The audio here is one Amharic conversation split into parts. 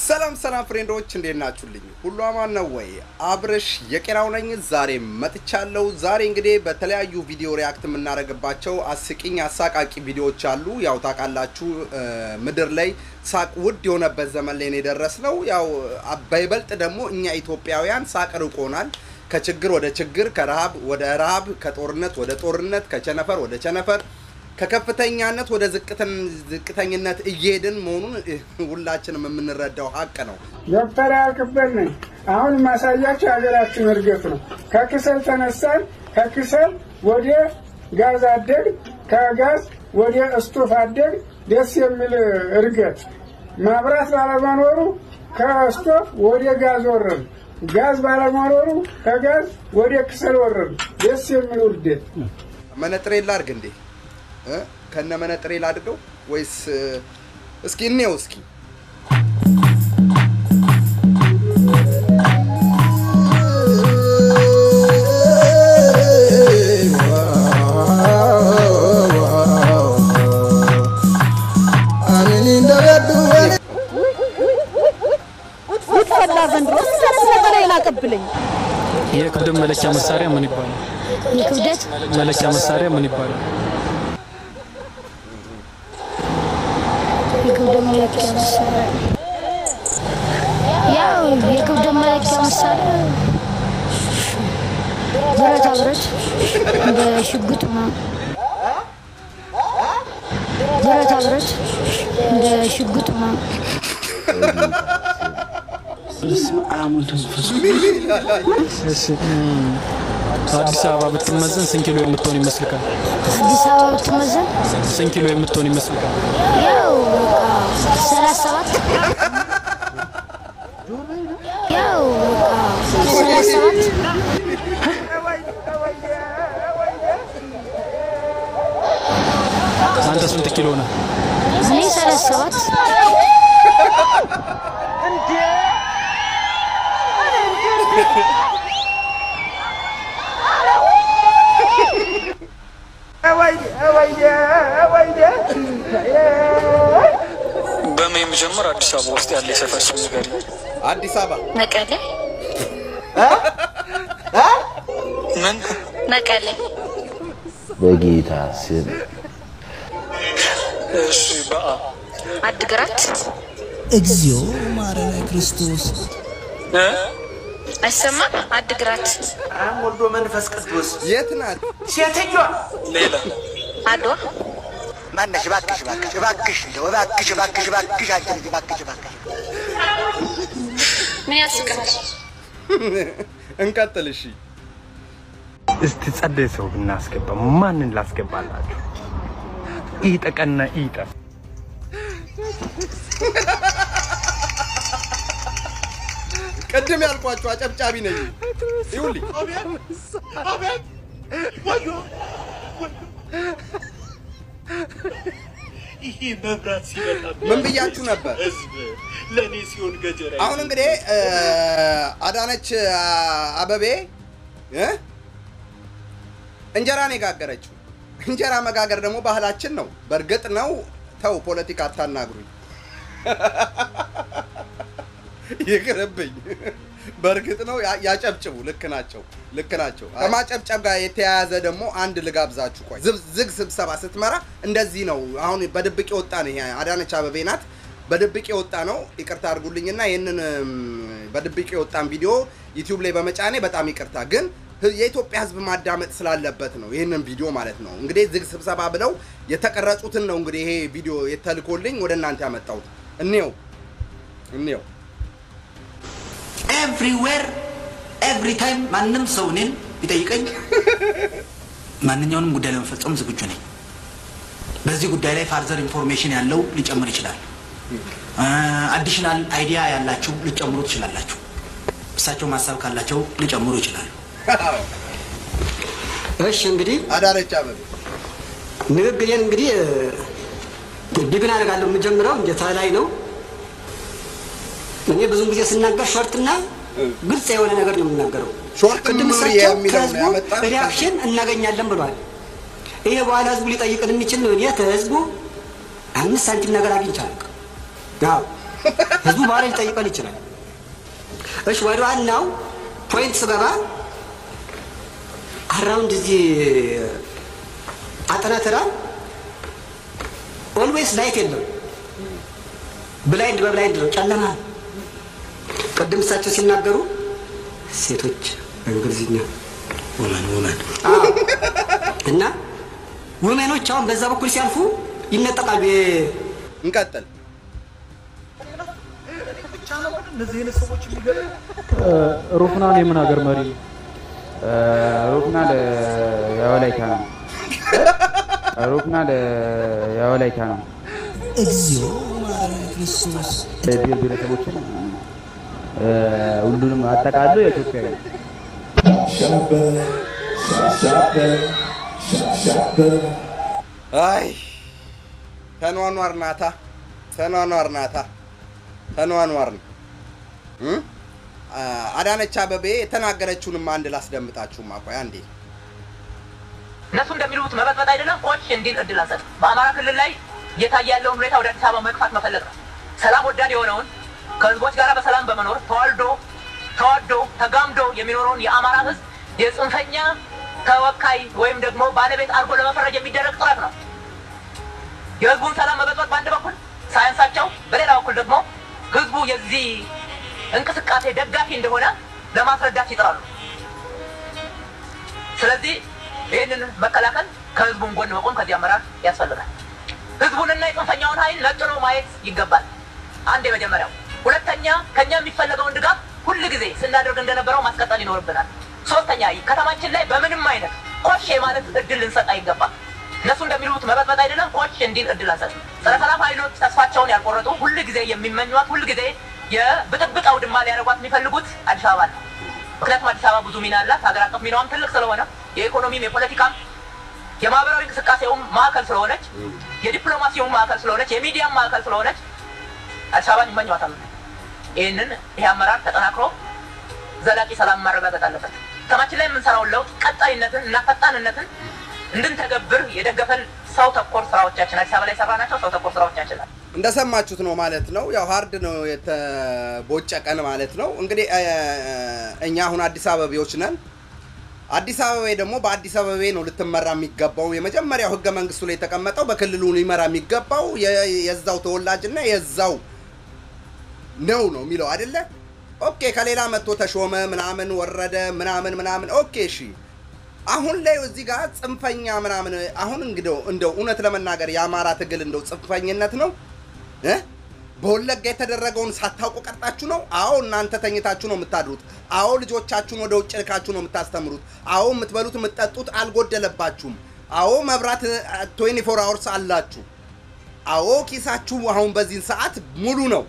ሰላም ሰላም ፍሬንዶች እንዴት ናችሁልኝ? ሁሉ አማን ነው ወይ? አብርሽ የቄራው ነኝ። ዛሬ መጥቻለሁ። ዛሬ እንግዲህ በተለያዩ ቪዲዮ ሪያክት የምናደርግባቸው አስቂኝ አሳቃቂ ቪዲዮዎች አሉ። ያው ታውቃላችሁ ምድር ላይ ሳቅ ውድ የሆነበት ዘመን ላይ ነው የደረስነው። ያው በይበልጥ ደግሞ እኛ ኢትዮጵያውያን ሳቅ ርቆናል። ከችግር ወደ ችግር፣ ከረሃብ ወደ ረሃብ፣ ከጦርነት ወደ ጦርነት፣ ከቸነፈር ወደ ቸነፈር ከከፍተኛነት ወደ ዝቅተኝነት እየሄድን መሆኑን ሁላችንም የምንረዳው ሀቅ ነው። ዶክተር ያልክበት ነኝ። አሁን ማሳያቸው የሀገራችን እድገት ነው። ከክሰል ተነሳን፣ ከክሰል ወደ ጋዝ አደግ፣ ከጋዝ ወደ እስቶፍ አደግ። ደስ የሚል እድገት። ማብራት ባለመኖሩ ከስቶፍ ወደ ጋዝ ወረድ፣ ጋዝ ባለመኖሩ ከጋዝ ወደ ክሰል ወረድ። ደስ የሚል ውርደት። መነጥሬ ላድርግ እንዴ? ከነ መነጥሬ ላድርገው ወይስ እስኪ እኔው እስኪ ፈላ ዘንድሮ ስለት ነገር ይላቀብልኝ። የክብደት መለኪያ መሳሪያ ምን ይባላል? የክብደት መለኪያ መሳሪያ ምን ይባላል? የክብደት መለኪያ መሳሪያ ያው የክብደት መለኪያ መሳሪያ ብረታ ብረት እንደ ሽጉጥ ምናምን ብረታ ብረት እንደ ሽጉጥ ምናምን እሺ እም፣ አዲስ አበባ ብትመዘን ስንት ኪሎ የምትሆን ይመስልካል? አዲስ አበባ ብትመዘን ስንት ኪሎ የምትሆን ይመስልካል? ያው በቃ ሰላሳ ሰባት ያው በቃ ሰላሳ ሰባት አንተ ስንት ኪሎ ነህ? እኔ ሰላሳ ሰባት በምን የሚጀምር አዲስ አበባ ውስጥ ያለ የሰፈር ስም ንገሪኝ። አዲስ አበባ መቀሌ ምን መቀሌ በጌታ ስም እሺ፣ በአ አድግራት እግዚኦ ማረነ ክርስቶስ እ? አይሰማም። አድግራት ወልዶ መንፈስ ቅዱስ የት ናት? ሴትዮዋ ሌላ አድዋ ማነሽ? እባክሽ እባክሽ እባክሽ እንደው እባክሽ እባክሽ እባክሽ አንቺ ልጅ እባክሽ እባክሽ ምን ያስቅሃል? እንቀጥል እሺ። እስቲ ጸደይ ሰው ብናስገባ ማንን ላስገባላችሁ? ኢጠቀና ኢጠ ቅድም ያልኳቸው አጨብጫቢ ነኝ። ይኸውልኝ ይሄ መብራት ሲመጣ ምን ብያችሁ ነበር? ህዝብ ለእኔ ሲሆን ገጀራ አሁን እንግዲህ አዳነች አበቤ እ እንጀራ ነው የጋገረችው። እንጀራ መጋገር ደግሞ ባህላችን ነው። በእርግጥ ነው። ተው ፖለቲካ አታናግሩኝ፣ ይቅርብኝ። በእርግጥ ነው ያ- ያጨብጭቡ። ልክ ናቸው፣ ልክ ናቸው። ከማጨብጨብ ጋር የተያያዘ ደግሞ አንድ ልጋብዛችሁ። ቆይ ዝብ- ዝግ ስብሰባ ስትመራ እንደዚህ ነው። አሁን በድብቅ የወጣ ነው። ይሄ አዳነች አበቤ ናት። በድብቅ የወጣ ነው። ይቅርታ አድርጉልኝና ይህንን እም፣ በድብቅ የወጣን ቪዲዮ ዩቲዩብ ላይ በመጫኔ በጣም ይቅርታ። ግን ህ- የኢትዮጵያ ሕዝብ ማዳመጥ ስላለበት ነው ይህንን ቪዲዮ ማለት ነው። እንግዲህ ዝግ ስብሰባ ብለው የተቀረጹትን ነው እንግዲህ ይሄ ቪዲዮ የተልኮልኝ ወደ እናንተ ያመጣሁት። እኔው እኔው ኤቭሪዌር ኤቭሪ ታይም ማንም ሰው እኔን ቢጠይቀኝ ማንኛውንም ጉዳይ ለመፈጸም ዝግጁ ነኝ። በዚህ ጉዳይ ላይ ፋርዘር ኢንፎርሜሽን ያለው ሊጨምር ይችላል። አዲሽናል አይዲያ ያላችሁ ሊጨምሩ ትችላላችሁ። እሳቸው ማሰብ ካላቸው ሊጨምሩ ይችላሉ። እሺ እንግዲህ አዳነች አበቤ ንግግሬን እንግዲህ ዲግን አደርጋለሁ። የምጀምረው እንዴት ላይ ነው። እኔ ብዙ ጊዜ ስናገር ሾርትና ግልጽ የሆነ ነገር ነው የምናገረው። ሾርት ቅድም ኑሪ እሳቸው የሚለው ነው ከህዝቡ ያመጣ ሪያክሽን እናገኛለን ብሏል። ይሄ በኋላ ህዝቡ ሊጠይቅን የሚችል ነው። እኔ ከህዝቡ አምስት ሳንቲም ነገር አግኝቻለሁ። አዎ ህዝቡ በኋላ ሊጠይቀን ይችላል። እሺ ወደ ዋናው ፖይንት ስገባ አራውንድ እዚህ አጠና ተራ ኦልዌይስ ላይት የለም። ብላይንድ በብላይንድ ነው፣ ጨለማ ነው። ቅድም እሳቸው ሲናገሩ ሴቶች በእንግሊዝኛ ውመን ውመን እና ውሜኖች አሁን በዛ በኩል ሲያልፉ ይነጠቃሉ። እንቀጥል። ሩፍናን የምን ሀገር መሪ ነው? ሩፍናል የወላይታ ነው። ሩፍናል የወላይታ ነው። እግዚኦ ማረነ ክርስቶስ ብሔር ብሔረሰቦችን እ፣ ሁሉንም አጠቃሎ የኢትዮጵያ ነው። አይ ተኗኗር ናታ፣ ተኗኗር ናታ፣ ተኗኗር ነው። እ? አ- አዳነች አበቤ የተናገረችውንም አንድ ላስደምጣችሁማ። ቆይ አንዴ እነሱ እንደሚሉት መበጥበጥ አይደለም፣ ኮች እንዲል እድል አንሰጥ። በአማራ ክልል ላይ እየታየ ያለውን ሁኔታ ወደ አዲስ አበባ መግፋት መፈለግ ነው። ሰላም ወዳድ የሆነውን ከህዝቦች ጋር በሰላም በመኖር ተዋልዶ ተዋዶ ተጋምዶ የሚኖረውን የአማራ ህዝብ የጽንፈኛ ተወካይ ወይም ደግሞ ባለቤት አድርጎ ለመፈረጅ የሚደረግ ጥረት ነው። የህዝቡን ሰላም መበጥበጥ በአንድ በኩል ሳያንሳቸው፣ በሌላ በኩል ደግሞ ህዝቡ የዚህ እንቅስቃሴ ደጋፊ እንደሆነ ለማስረዳት ይጥራሉ። ስለዚህ ይህንን መከላከል ከህዝቡን ጎን መቆም ከዚህ አመራር ያስፈልጋል። ህዝቡንና የጽንፈኛውን ኃይል ነጥሎ ማየት ይገባል። አንድ የመጀመሪያው። ሁለተኛ ከኛ የሚፈለገውን ድጋፍ ሁል ጊዜ ስናደርግ እንደነበረው ማስቀጠል ይኖርብናል። ሶስተኛ ከተማችን ላይ በምንም አይነት ኮሽ የማለት እድል ልንሰጥ አይገባም። እነሱ እንደሚሉት መበጥበጥ አይደለም፣ ኮሽ እንዲል እድል አንሰጥ። ጸረ ሰላም ኃይሎች ተስፋቸውን ያልቆረጡ ሁል ጊዜ የሚመኟት ሁል ጊዜ የብጥብጥ አውድማ ሊያደርጓት የሚፈልጉት አዲስ አበባ ነው። ምክንያቱም አዲስ አበባ ብዙ ሚና አላት። ሀገር አቀፍ ሚናዋም ትልቅ ስለሆነ የኢኮኖሚም የፖለቲካም የማህበራዊ እንቅስቃሴውም ማዕከል ስለሆነች የዲፕሎማሲውም ማዕከል ስለሆነች የሚዲያም ማዕከል ስለሆነች አዲስ አበባን ይመኟታል። ይህንን ይህ አመራር ተጠናክሮ ዘላቂ ሰላም ማረጋገጥ አለበት። ከተማችን ላይ የምንሰራውን ለውጥ ቀጣይነትን እና ፈጣንነትን እንድንተገብር የደገፈን ሰው ተኮር ስራዎቻችን አዲስ አበባ ላይ የሰራናቸው ሰው ተኮር ስራዎቻችን ናቸው። እንደሰማችሁት ነው ማለት ነው። ያው ሀርድ ነው የተቦጨቀን ማለት ነው። እንግዲህ እ- እኛ አሁን አዲስ አበቤዎች ነን። አዲስ አበቤ ደግሞ በአዲስ አበቤ ነው ልትመራ የሚገባው። የመጀመሪያው ህገ መንግስቱ ላይ የተቀመጠው በክልሉ ሊመራ የሚገባው የ- የዛው ተወላጅና የዛው ነው ነው የሚለው አይደለ? ኦኬ ከሌላ መጥቶ ተሾመ ምናምን ወረደ ምናምን ምናምን ኦኬ እሺ። አሁን ላይ እዚህ ጋር ጽንፈኛ ምናምን አሁን እንግዲህ እንደው እውነት ለመናገር የአማራ ትግል እንደው ጽንፈኝነት ነው እ? በወለጋ የተደረገውን ሳታውቁ ቀርጣችሁ ነው? አዎ እናንተ ተኝታችሁ ነው የምታድሩት። አዎ ልጆቻችሁን ወደ ውጭ ልካችሁ ነው የምታስተምሩት። አዎ የምትበሉት የምትጠጡት አልጎደለባችሁም። አዎ መብራት 24 አወርስ አላችሁ። አዎ ኪሳችሁ አሁን በዚህን ሰዓት ሙሉ ነው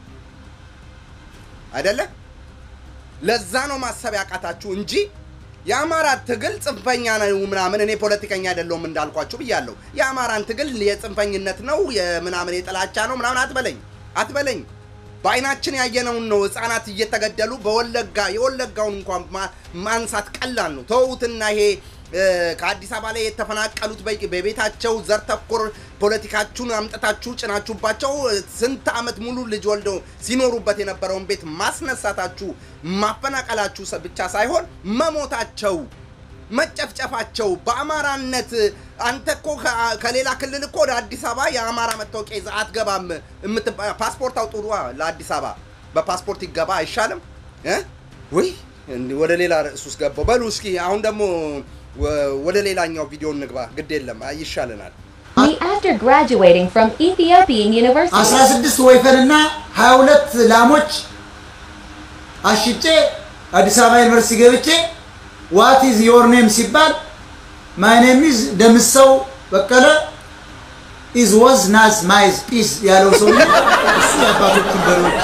አይደለ? ለዛ ነው ማሰብ ያቃታችሁ እንጂ የአማራ ትግል ጽንፈኛ ነው ምናምን። እኔ ፖለቲከኛ አይደለሁም እንዳልኳችሁ ብያለሁ። የአማራን ትግል የጽንፈኝነት ነው የምናምን የጥላቻ ነው ምናምን አትበለኝ አትበለኝ። በአይናችን ያየነውን ነው። ህፃናት እየተገደሉ በወለጋ የወለጋውን እንኳን ማ- ማንሳት ቀላል ነው። ተውትና ይሄ እ፣ ከአዲስ አበባ ላይ የተፈናቀሉት በ- በቤታቸው ዘር ተኮር ፖለቲካችሁን አምጥታችሁ ጭናችሁባቸው እ፣ ስንት ዓመት ሙሉ ልጅ ወልደው ሲኖሩበት የነበረውን ቤት ማስነሳታችሁ ማፈናቀላችሁ ሰ- ብቻ ሳይሆን መሞታቸው መጨፍጨፋቸው በአማራነት አንተ እኮ ከ- ከሌላ ክልል እኮ ወደ አዲስ አበባ የአማራ መታወቂያ ይዘህ አትገባም። የምትባ- ፓስፖርት አውጡ ለአዲስ አበባ በፓስፖርት ይገባ አይሻልም? እ? ውይ እንዲህ ወደ ሌላ ርዕስ ውስጥ ገባው። በሉ እስኪ አሁን ደግሞ ወ- ወደ ሌላኛው ቪዲዮ እንግባ። ግድ የለም አይ፣ ይሻለናል። Me after graduating from Ethiopian University. 16 ወይፈንና 22 ላሞች አሽጬ አዲስ አበባ ዩኒቨርሲቲ ገብቼ ዋት ኢዝ ዮር ኔም ሲባል ማይ ኔም ኢዝ ደምሰው በቀለ ኢዝ ወዝ ናዝ ማይዝ ፒስ ያለው ሰው እሱ የአባቶችን በሬዎች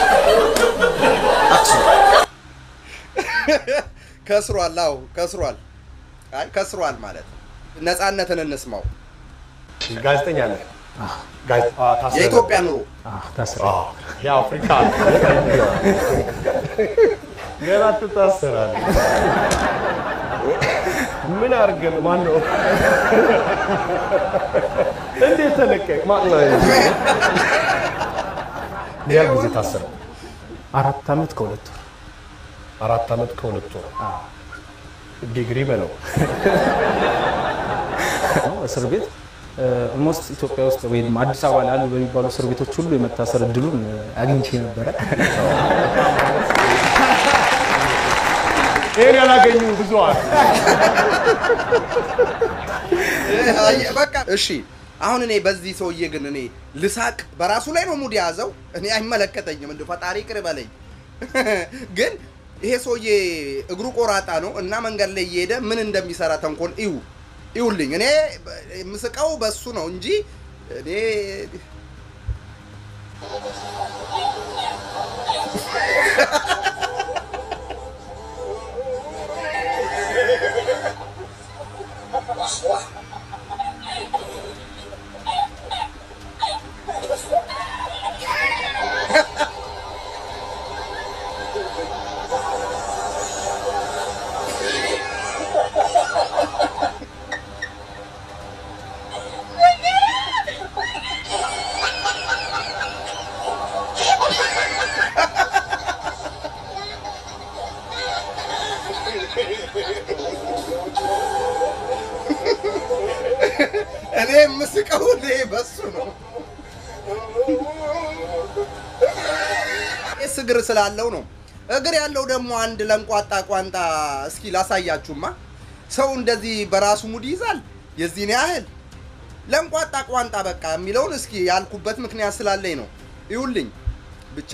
ከስሯል። አዎ ከስሯል። አይ ከስሯል ማለት ነው። ነፃነትን እንስማው። ጋዜጠኛ ነህ? ጋዜ- አ፣ ታስረህ የኢትዮጵያ ኑሮ አ፣ የአፍሪካ ገና ትታሰራለህ። ምን አድርገን ማን ነው እንዴት ተለቀቅ? ማን ነው? ምን ያህል ጊዜ ታሰረ? አራት ዓመት ከሁለት ወር አራት ዓመት ከሁለት ወር ዲግሪ በለው ነው እስር ቤት ኦልሞስት ኢትዮጵያ ውስጥ ወይም አዲስ አበባ ላይ አሉ በሚባሉ እስር ቤቶች ሁሉ የመታሰር እድሉን አግኝቼ ነበረ። ይህን ያላገኙ ብዙ አሉ። በቃ እሺ። አሁን እኔ በዚህ ሰውዬ ግን እኔ ልሳቅ በራሱ ላይ ነው ሙድ የያዘው። እኔ አይመለከተኝም፣ እንደ ፈጣሪ ቅር በለኝ። ግን ይሄ ሰውዬ እግሩ ቆራጣ ነው እና መንገድ ላይ እየሄደ ምን እንደሚሰራ ተንኮል እዩ ይውልኝ። እኔ የምስቀው በሱ ነው እንጂ እኔ እኔ የምስቀው እኔ በሱ ነው። ቄስ እግር ስላለው ነው። እግር ያለው ደግሞ አንድ ለንቋጣ ቋንጣ እስኪ ላሳያችሁማ። ሰው እንደዚህ በራሱ ሙድ ይይዛል የዚህን ያህል ለንቋጣ ቋንጣ በቃ የሚለውን እስኪ ያልኩበት ምክንያት ስላለኝ ነው። ይውልኝ ብቻ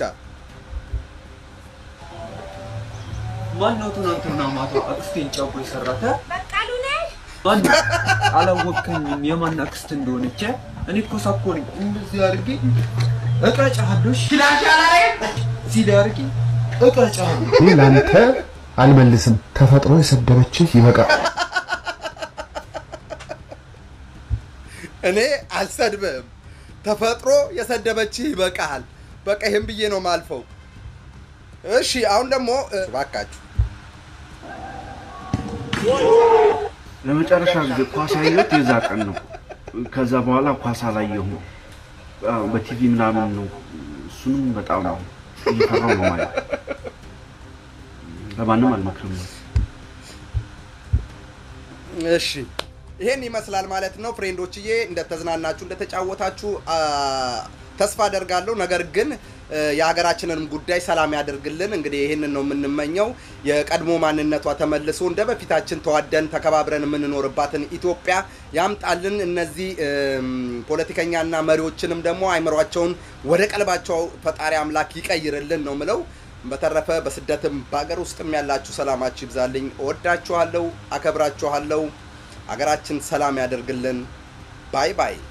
ማነው ትናንትና ማታ አክስቴን ጨቦ የሰራተ? ማን አላወቅከኝም? የማን አክስት እንደሆነች እኔ እኮ ሳኮ ነኝ። እንደዚህ አድርጌ እቀጫለሁ። እዚህ ላይ አድርጌ እቀጫለሁ። ይህ ለአንተ አልመልስም። ተፈጥሮ የሰደበችህ ይበቃል። እኔ አልሰድብህም። ተፈጥሮ የሰደበችህ ይበቃሃል። በቃ ይህን ብዬ ነው ማልፈው። እሺ አሁን ደግሞ እባካችሁ ለመጨረሻ ጊዜ ኳስ ያየሁት የዛ ቀን ነው። ከዛ በኋላ ኳስ አላየሁም። አዎ፣ በቲቪ ምናምን ነው። እሱንም በጣም ነው እየፈራሁ ነው ማለት። ለማንም አልመክርም። እሺ ይሄን ይመስላል ማለት ነው ፍሬንዶችዬ። እንደተዝናናችሁ እንደተጫወታችሁ አ፣ ተስፋ አደርጋለሁ። ነገር ግን እ፣ የሀገራችንንም ጉዳይ ሰላም ያደርግልን። እንግዲህ ይህንን ነው የምንመኘው። የቀድሞ ማንነቷ ተመልሶ እንደ በፊታችን ተዋደን ተከባብረን የምንኖርባትን ኢትዮጵያ ያምጣልን። እነዚህ እም፣ ፖለቲከኛና መሪዎችንም ደግሞ አይምሯቸውን ወደ ቀልባቸው ፈጣሪ አምላክ ይቀይርልን ነው ምለው። በተረፈ በስደትም በሀገር ውስጥም ያላችሁ ሰላማችሁ ይብዛልኝ። እወዳችኋለሁ፣ አከብራችኋለሁ። ሀገራችን ሰላም ያደርግልን። ባይ ባይ